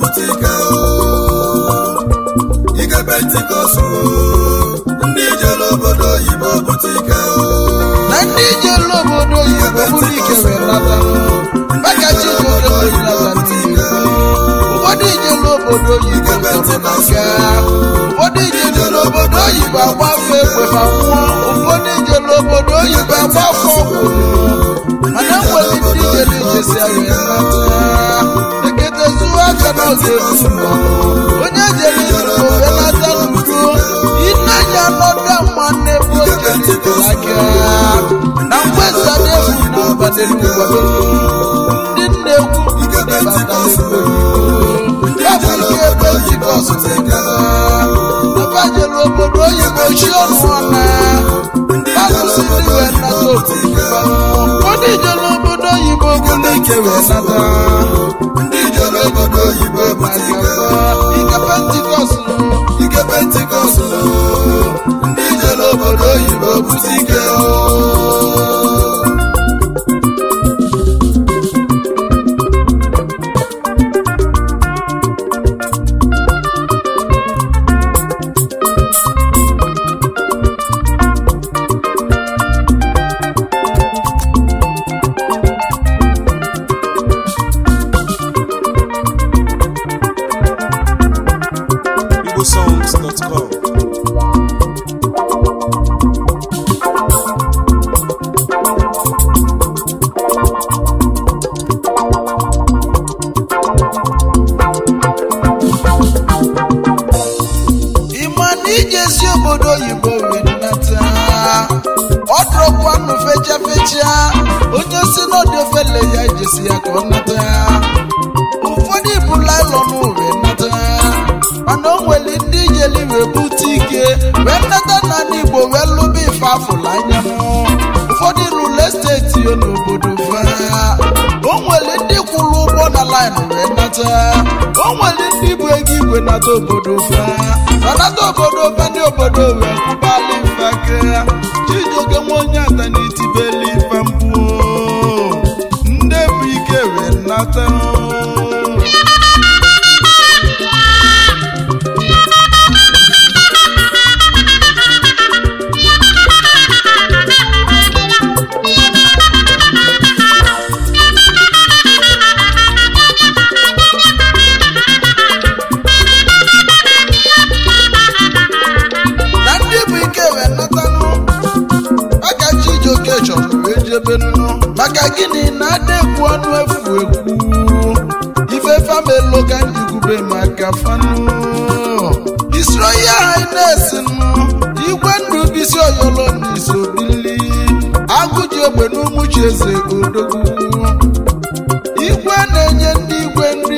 bute ike ike pentikọst ndị jere obodo oyibo bute ike na ndị jelu obodo oyibo bụrụ ike wee nata maka chijioke bụrụ nata n'ihe ụfọdụ ijelu obodo oyibo tọrọ na nga ụfọdụ ijelu n'obodo oyibo agbafe egbe ma nwụọ ụfọdụ ijelu obodo oyibo agbafe ọgwụ mana nwere ndị ijelu ijesi wee nata eketezu aka n'oge efu onye jere ijelu wee nata n'udo ịnanya nọda mma n'ebe o jere aka na mgbesa na-efu na abalị n'ụgbado ndị nna-ekwu ndị batara ego ya bụ ike ebe jikọs abajere obodo oyibo chi ọnụ ọna asụsụ ndị wee nata obodo ụfọdụ jere obodo oyibo bụrụ ike wee nata ndị jere obodo oyibo bute ike ike pentikọst ike pentikọst ndị jere obodo oyibo bute ike igbosongs.com ịma na ijesi obodo oyibo wee nnata ọ dụrọkwanụ fecha fecha onye si n'ọdị ofele ya ijesi ya ka ọ nata ụfọdụ ibu lailọn wee nata mana o nwere ndị ijeli wee bute ike wee nata na ndị igbo wee lụba ife afụla anya m ụfọdụ rụle steeti yo n'obodo fa o nwere ndị kwụrụ ụgbọ na laịn wee nata o nwere ndị bụ ego igwe nata obodo fa ma nata obodo fa ndị obodo wee kwụbala ife aka chijioke nwa onye ata na itibeli ife mbụ ndị bụ ike wee nata na ndị bụ ike wee natanụ maka chijioke chọrọ wee jebenụ maka gịnị na ada ekwu ọnụ efu ekwu ife famelo ka njigube maka fanụ isro ya hines nụ igwe ndụ bisi oyolo na isobili agụji egbe n'ụmụchi eze odogwu igwe na-enye ndị igwe nri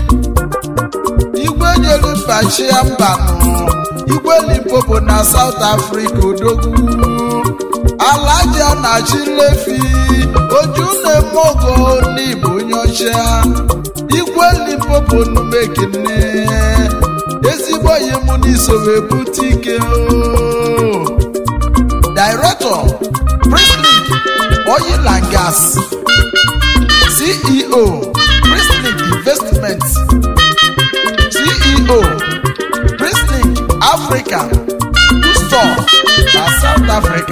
igwe nyere mba chia mba nụ igwe limpopo na south africa odogwu alaja na chilefi oju na-eme ogo n'igbo onye ọcha igwe limpopo numekene ezigbo yi mụ n'isowe bute ike o. director prislink oil and gas ceo prislink investments ceo prislink africa store na south africa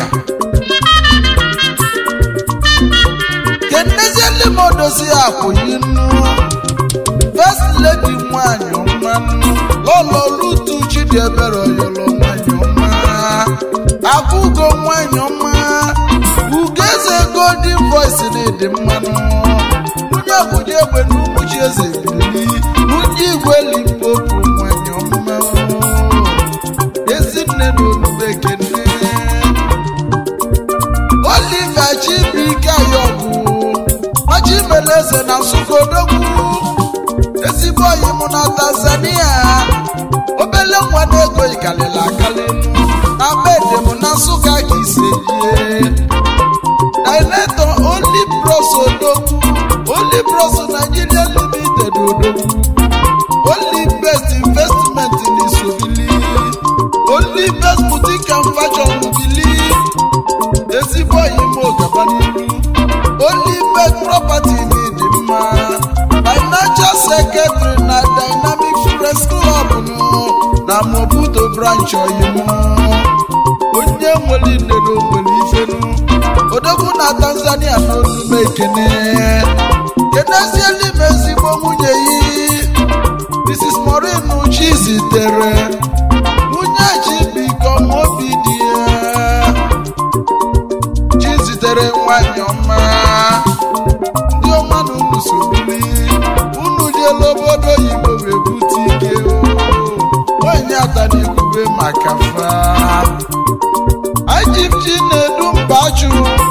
kenezieli m odozi akwụyi nnu first lady nwanyị mmanụ lọlọ lutu chidiebere oyolo nwanyị ọma abụgo nwanyị ọma ugeze golden voice na-ede mmanụ onye ọbụla egbe n'ụmụchi eze bili nwunye igwe limpopo nwanyị ọma ezinne na olubekene oliver chibike ayọbụ machimeleze na nsụkodogwu ezigbo oyi mụ na tanzania obele nwa na ego ikalịla akali na bede mụ na nsụka ka isejie director only bros odogwu only bros nigeria limited odogwu only best investment in isobili only best boutique and fashion bili ezigbo oyi mụ gaba n'iru only best property dị mma financial secretary na dynamic na mobuto branch oyim onye nwere nnedo nwere ifenu odogwu na tanzania n'olume ekene kenezieli m ezigbo nwunye yi mrs morin chi zitere nwunye ji bikom obi dị ya chi zitere nwanyị ọma ndị ọma na unu sobili unu jela obodo oyibo wee bute ike o. nwanyị atanigube maka fa ajipchi na-edu mbachu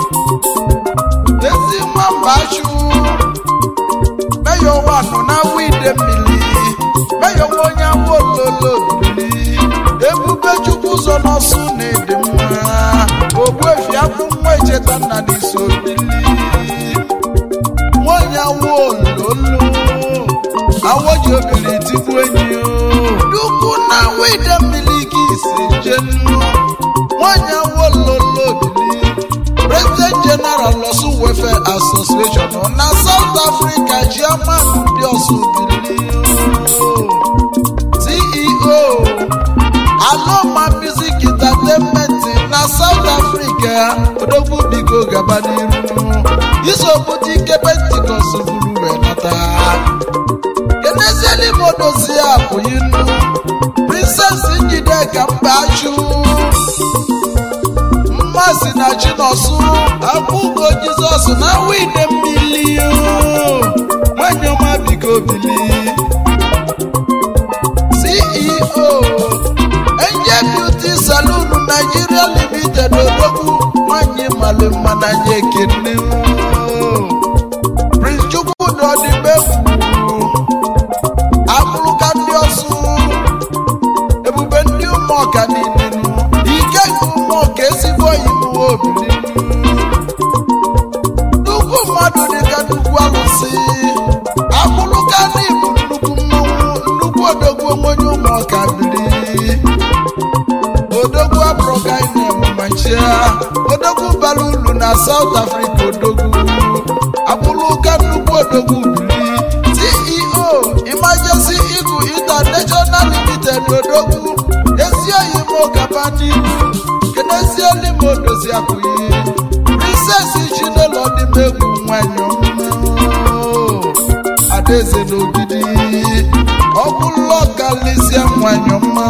ezi nwa mbachu meyo wanụ na wide mmiri meyo nwa onye awa ololo bili ebube chukwu ụzọ n'ọsụ na-ede mma ogbuefi akwụ nwa echeta nna n'iso bili nwanyị awa ololo awọ ji obiri tigbu enyi o dukwu na wide mmiri ka isi jenu nwanyị awa ololo bili president general lọsụ welfare association na south africa chairman ndị ọsụ bili ceo aloma music entertainment na south africa odogwu biko gaba n'iru isobute ike pentikọst buru wee nata kenezieli m odozie apụyinu princess njideka mbachu mmasị na chinọsụ akwụgo jizọs na wide mmili nwanyị ọma biko bili ceo enje beauty saloon nigeria limited odogwu nwanyị mali mma na nye ekene prince chukwudi ọdịbegwu abụrụka ndị ọsụ ebube ndị ụmụọka niile nụ ike nke ụmụọka ezigbo oyibo obili nnukwu mmadụ dịka nnukwu alụsị abụrụka n'ịbụ nnukwu mmanwụ nnukwu odogwu onye ụmụọka bili odogwu abụrụka na-ememachia odogwu bara ulu na south africa odogwu abụrụka nnukwu odogwu bili ceo emergency eagle international limited odogwu ezi oyi m gaba n'ihu kenezieli m odozi akwụghị princess chinelo dị m egwu nwanyị ọmụmụ adaeze n'ogidi ọbụlọ kalisia nwanyị ọma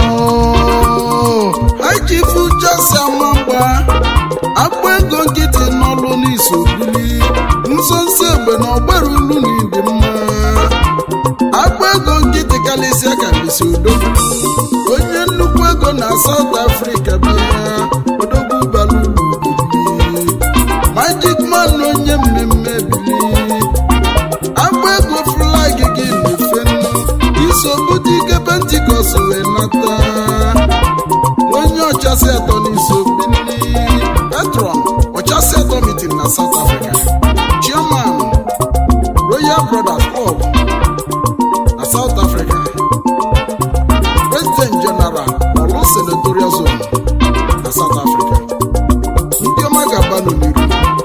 hajifu jasi amagba agba ego nkịtị n'ọlụ n'iso bili nso nso egbe na ọgbara ulu na ịdị mma agba ego nkịtị kalisia kalisi odogwu onye nnukwu ego na South Africa bịa odogwu bara ulu bili magic man onye mmemme bili agba ego flag gị na-efe nnu iso bute ike pentikọst wee nata onye ọchasị atọ n'iso bili patron ọchasị atọ meeting na South Africa chairman Royal Brothers Club na South Africa President General Olu Senatorial Zone na South Africa ndị ọma ga-aba n'iru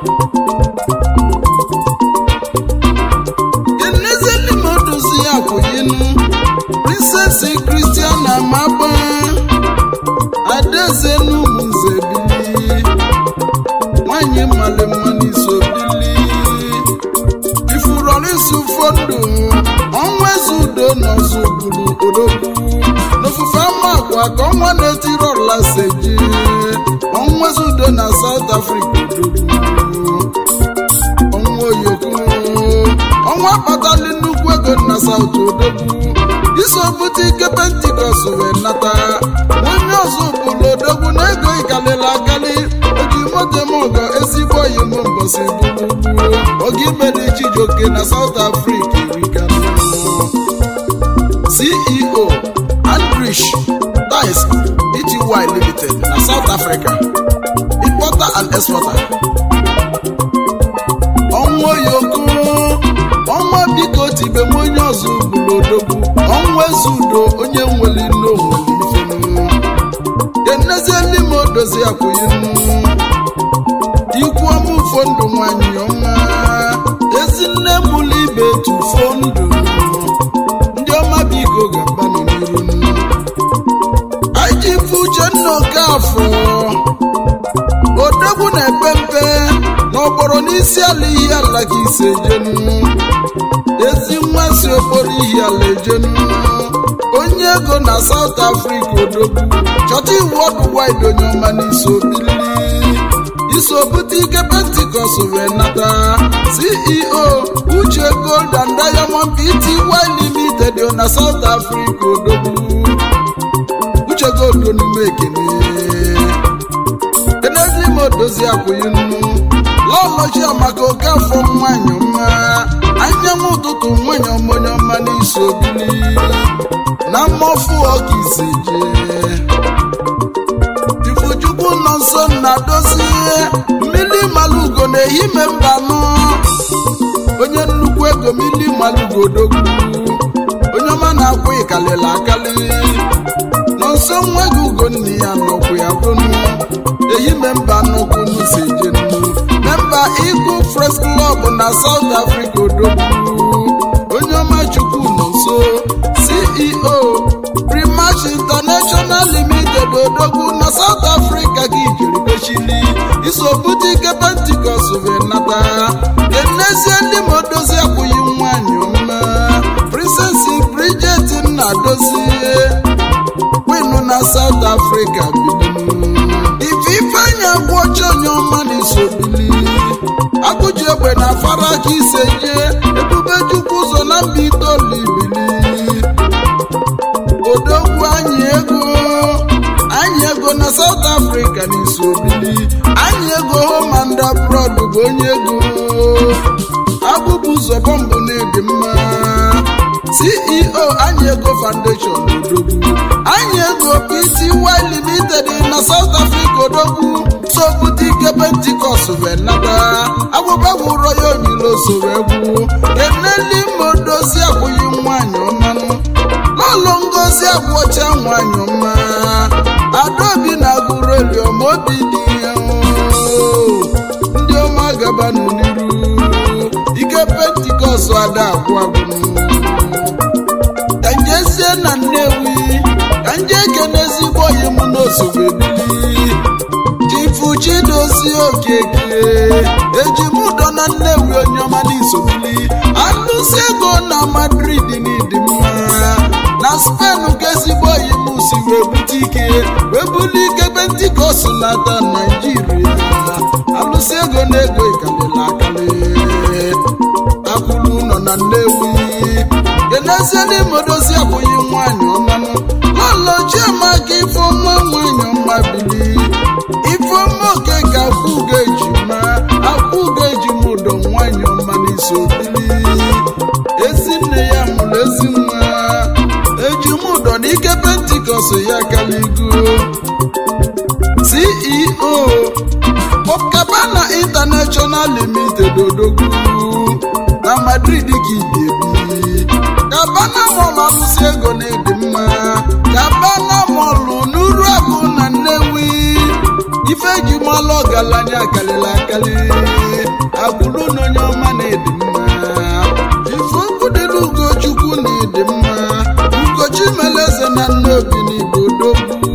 Enezeli m odozi akwụyinu Princess Christiana Maba Adaeze n'ụmụnze bili nwanyị mmalị mma n'iso bili ifurọrịsị ụfọdụ ọnwa eze udo n'ọzọ buru odogwu n'ofufe ama akwa ka ọnwa na-etiri ọla seji ọnwa eze udo na South Africa odogwu ọnwa oyoko ọnwa akpatali nnukwu ego na South odogwu iso bute ike pentikọst wee nata onye ọzọ bụrụ odogwu na ego ịkalịla akali oji moto m ọgọ ezigbo oyi m mbọsị gburugburu oge imeli Chijioke na South Africa erika CEO Andrich Dice Pty Limited na South Africa importer and exporter ọnwa oyoko ọnwa biko tibe m onye ọzọ bụrụ odogwu ọnwa eze udo onye nwere nne onwere ifenu enezieli m odozi akwụghị ikwu ọmụfo ndụ nwanyị ọma ezi nne mụlụ ibe tufo ndụ ndị ọma biko ga-agbanụ n'iru isi ala ihe ala ka ise jenu ezi nwa si okporo ihe ala ejenu onye ego na South Africa odogwu chọta iwu ọdụ wide onye ọma n'iso bili iso bute ike pentikọst wee nata ceo uche gold and diamond pty limited na South Africa odogwu uche gold onume ekene kenezi ma odozi akwụghị nnu lọlọchi amaka oke afọ nwanyị ọma anyanwụ ụtụtụ nwanyị ọma onye ọma n'iso bili na mmọfụ ọka ise jee ifuchukwu nọ nso na-adozi mmiri malugo na-ehime mbanụ onye nnukwu ego mmiri malugo odogwu onye ọma na-akwụ ịkalịla akali nọ nso nwa gị ugo nne ya nọkwu ya bụnụ ehime mba nnukwu nusi jenu memba Eagle Press Club na South Africa odogwu onye ọma chukwu nọ nso CEO Primash International Limited odogwu na South Africa gị jiri kwechili iso bute ike Pentikọst wee nata enezie ndị ma odozi akwụghị nwanyị ọma Princess Bridget Nnadozie winu na South Africa bilinu ife ifeanyị agwọcha onye ọma na iso bili agụji egbe na afara aka ise jee ebube chukwu ụzọ na mba itoolu ibili odogwu anyị ego anyị ego na South Africa na iso bili anyị ego home and abroad bụ onye ego abụbụ ụzọ bọmbụ na-edi mma CEO anyị ego foundation odogwu anyị ego pty limited na South Africa odogwu sobute ike pentikọst wee nata agwụgwagwụrọ ya onyilo soro egwu eneli modozi akwụghị nwanyị ọmanụ lọlọ ngozi agwọcha nwanyị ọma adaobi na agụrụ eliọma obi dị ya oo. ndị ọma gabanụ n'iru ike pentikọst ada agwụ agwụ ka njezie na nnewi ka nje ekene ezigbo oyi m n'osogbu ebili chifu chidozie okeke eji m ụdọ na nnewi onye ọma n'isobili alụsi ego na madrid n'ịdị mma na spen ka ezigbo oyi m si wee bute ike wee buli ike pentikọst nata naijiria alụsi ego na ego ịkalịla akali akwụrụ ụlọ na nnewi kenezie n'ime odozi abụghị nwanyị ọmanụ lọlọ chiamaka ifeọma nwanyị ọma bili ifeọma oke ka akwụ ga-eji ma akwụ ga-eji m ụdọ nwanyị ọma n'iso bili ezi nne ya mụrụ ezi nwa eji m ụdọ n'ike pentikọst ya kaligo ceo Pop-Cabana International Limited odogwu na Madrid ka ibiebi Cabana Mall alụsị ego na-edi mma Cabana Mall n'uru agụ na Nnewi ife eji malụ ọgaranya akarịla akarị agbụrụ na onye ọma na-edi mma ife okwu dị n'Ugochukwu na-edi mma Ugochi meleze na Nnobi n'Igbo odogwu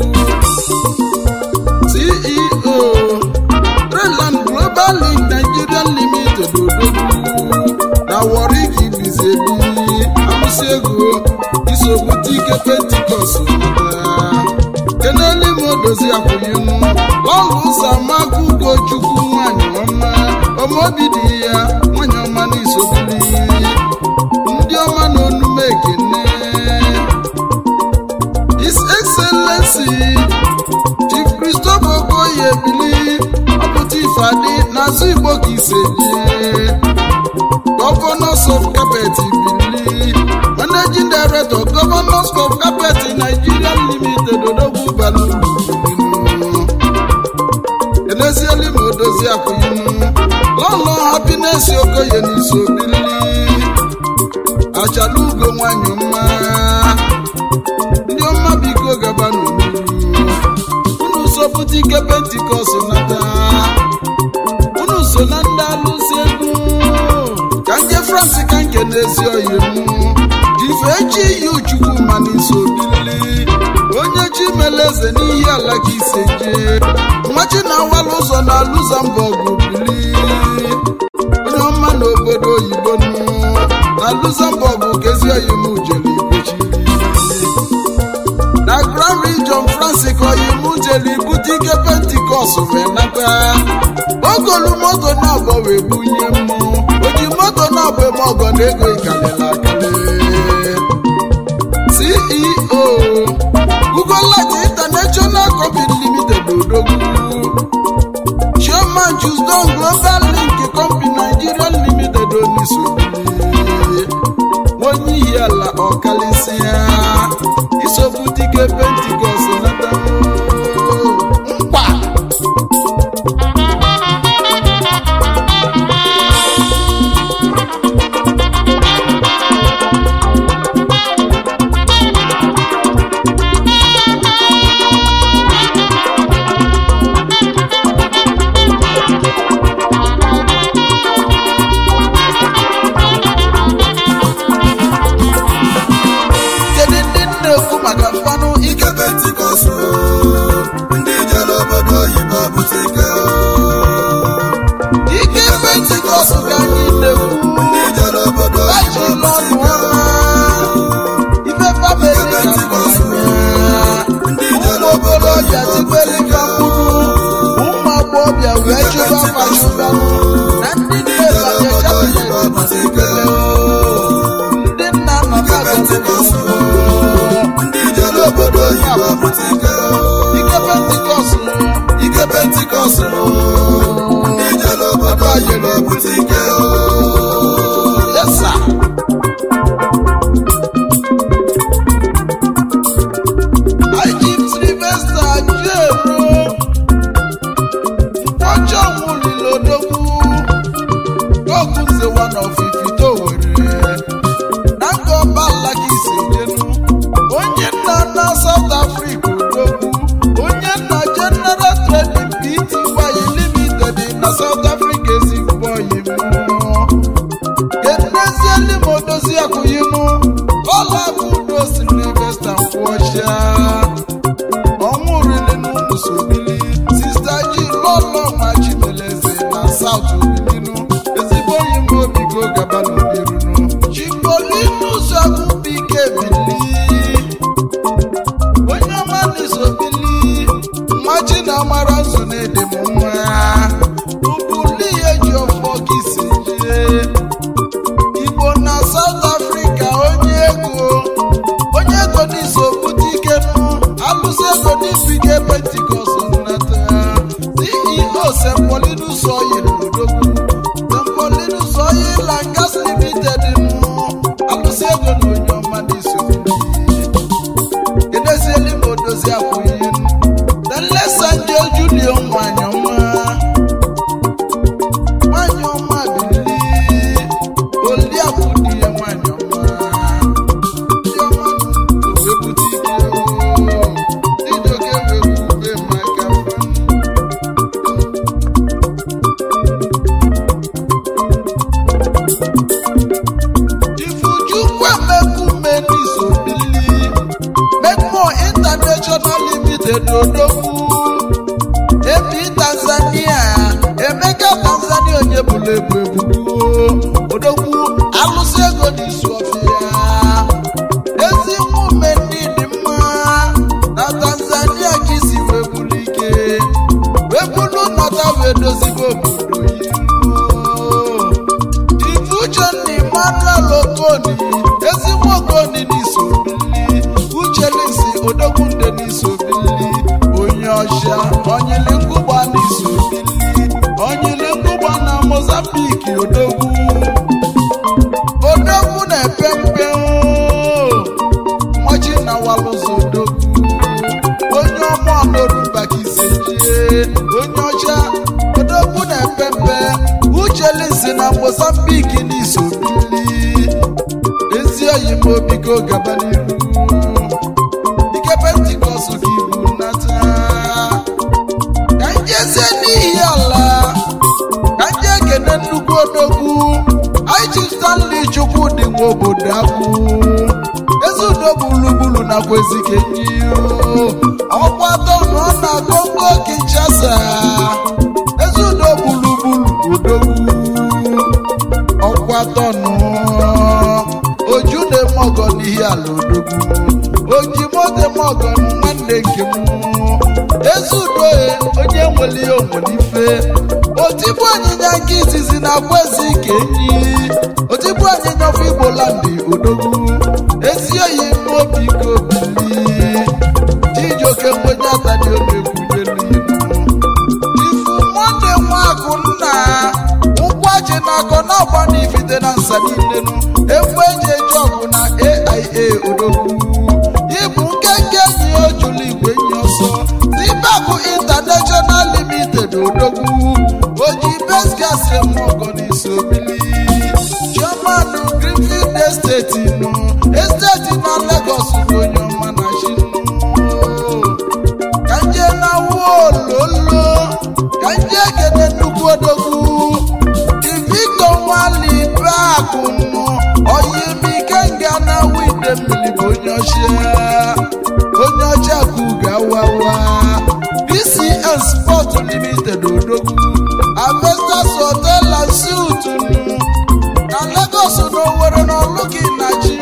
CEO Treland Global Link Nigeria Limited odogwu na Warri ka ibizi ebi amụsị ego isobute ike pentikọst nata keneli ma odozi akwụghịnụ lọlụ ụzọ amaka ugochukwu nwanyị ọma ọmaobi dị ya nwanyị ọma na isobili ndị ọma na onume ekene His Excellency Chief Christopher Okoye ebili ọpụta ifeadị n'azụ Igbo ka ise jee Governors of Carpet Ibili Managing Director Governors of Carpet Nigeria Limited Odogwu Balulu Enezieli ma odozi akwụyinu Lọlọ Happiness Okoye n'iso bili Achala ugo nwanyị mma ndị ọma biko gaba n'olulu unu sọpụta ike pentikọst nata unu so na ndị alụsị egwu ka nje fransi ka nke n'ezi oyi m jife echi yi uchukwu ma n'iso bili onye chi mere eze n'ihi ala ka ise jee nwachi na awala ụzọ na luxembourg bili na luxembourg kezi oyimu jere igbochiri na grand region france ka oyimu jere ibute ike pentikọst wee nata ogolu moto na-abọ wee bunye mmụ oji moto na-abọ eme ọgọ na ego ikalịla akali ceo ugolight international company limited odogwu chairman Choosdon global link company nigeria limited onisogbu onye ihi ala ọkalịsịa isobutike pentikọst nata mkpa kedu ndị na-ekwu maka mfanụ ike ike pentikọst ndị jere obodo oyibo bute ike ike pentikọst ka anyị na-ekwu ndị jere obodo baji oyibo n'ọnụ bute ike ọma ife famili ka ndị ụmụ jere obodo okorobịa oyibo tikwere bute ka ike mkpụrụ ụmụ agbọghọbịa wee chụba ma chụba na ndị nne banye chabinet ma sekele ndị nna nọ na pentikọst ndị jere obodo oyibo bute ike ike pentikọst ike pentikọst ndị jere obodo oyibo bute ike yesa Ajib Sylvester Ajero Nkwọjọ nwụrịla odogwu Gogu nzewa na ofifito were Na nga ọba alaka isi jenu Onye nna na South Africa odogwu Onye nna General Trading Pty Limited na South Africa ezigbo oyi mmụọ enezieli m odozi akwụyinụ ọla bụ udo silvesta nkwụọcha ọnwụ rili n'ụmụ sobili sista ji lọlọ ma chimeleze na saut obilinu ezigbo oyi m obigo gaba n'obirunu chipolinu zọbụbike bili onye ọma n'isobili mmachi na amara nso na-ede m nwa ụbụli ya ji ọfọ gị si jee igbo na south africa onye ego onye ego n'iso bute ike nụ alụsị ego n'ibu ike pentikọst nnata ceo sempolinus oil odogwu sempolinus oil and gas limited nụ alụsị ego na onye ọma n'iso edezieli m odozi akwụghị nlesanje julio nwanyị ọma nwanyị ọma bili oliakụ di ya nwanyị ọma ndị ọma nụ wee bute ike oo. Chijioke wee bube maka mmanụ. Ifuchukwu emekume n'isobili Mekmo International Limited Odogwu Ebi Tanzania Emeka Tanzania onye bụrụ ebu ebubo Odogwu alụsị ego n'isu ọfịa Ezi nmume ndị dị mma na Tanzania ka isi wee bulu ike wee bulu nọta wee dozigo obodo iru Ifuchenna Emmanuel Okoni ezigbo Okoni n'isobili Uchelisi Odogwunde n'isobili onye ọcha onyili ngụgba n'isobili onyili ngụgba na Mozambique Odogwu Odogwu na-epe mpe oo. nwachi na walụzụ Odogwu onye ọma ọnọrụmba ka ise jie onye ọcha Odogwu na-epe mpe Uchelisi na Mozambique n'isobili ezi oyi m obigo gaba n'iru ike pentikọst gị bụ nata ka njezie n'ihi ala ka nje ekene nnukwu odogwu anyị ji stanley chukwu dị nwa obodo akwụ ezi udo gburugburu nakwa ezikenyi ọkwa tọnụ ọ na kongo kinshasa ezi udo gburugburu odogwu ọkwa tọnụ ihe ala odogwu oji mote mọgọ nwanne nke m ezi udoe onye nwere ihe onwere ife otigbu anyịnya nke izizi na agwaezi ka enyi otigbu anyịnya ọfụ igbo landị odogwu ezi oyi n'obi ka obili chijioke mgbenye atani omekwunyelu ifu nwanne nwakụ nna ụkwachi na akọ na-agba n'ifite na nsa niile nu efu eji eji ọgụ na aia odogwu ịbụ nkenke enyi ojulu igwe enyi ọsọ tibakụ intanashọnal limited odogwu oji besgas mọgọ n'isi obili chairman greenfield esteti nụ esteti na lagos bụ onye ọma na chinu ka nje na wololo ka nje kene nnukwu odogwu iviko nwali bakụ nụ oyimike nga na wide mmiri bụ onye ọchịa onye ọcha kuga wawa bcn sport limited odogwu avestas hotel and suit nụ na lagos na owere na ọlụgị na chi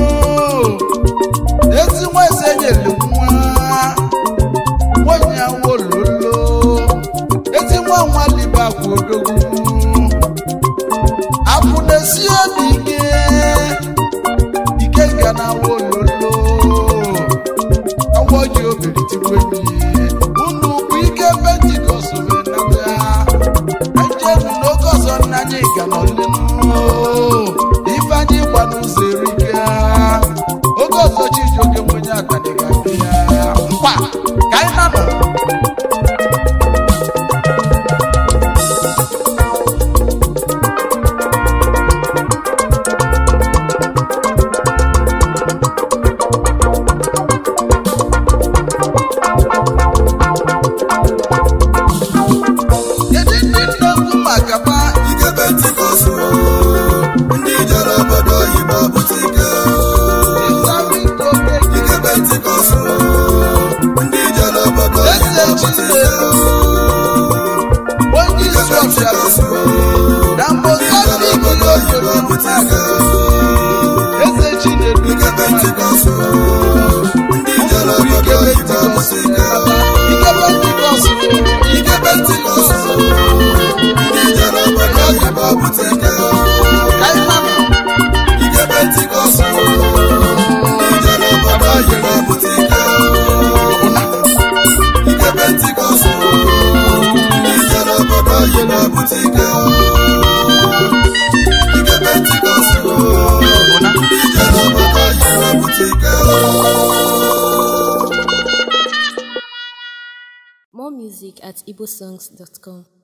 ezi nwa eze nyere nwa nwanyị awololo ezi nwa nwalibe akwa odogwu apụ na-esi obi ike ike nga na awololo awọ ji obiri tigbu enyi unu bụ ike pentikọst wenata ejenu n'oge ọzọ nna anyị ga n'ọlịnụ ife anyị gba n'ụzọ erika oge ọzọ chijioke nwenye atani ga-abịa mkpa ka anyị nanọ kedu ndị nnekwu maka pa ike pentikọst ndị jere obodo oyibo bute ike ịsawike oke ike pentikọst ndị jere obodo oyibo bute ike onye ike isi ọbịa pentikọst na ndị jere mbozambik obodo oyibo bute ike eze chinedu ike pentikọst ndị jere obodo oyibo bute ike ike pentikọst ike pentikọst ndị jere obodo oyibo bute ike kaịmanụ ike pentikọst ndị jere obodo oyibo bute ike ike pentikọst ndị jere obodo oyibo bute ike ike pentikọst ndị jere obodo oyibo bute ike More music at igbosongs.com.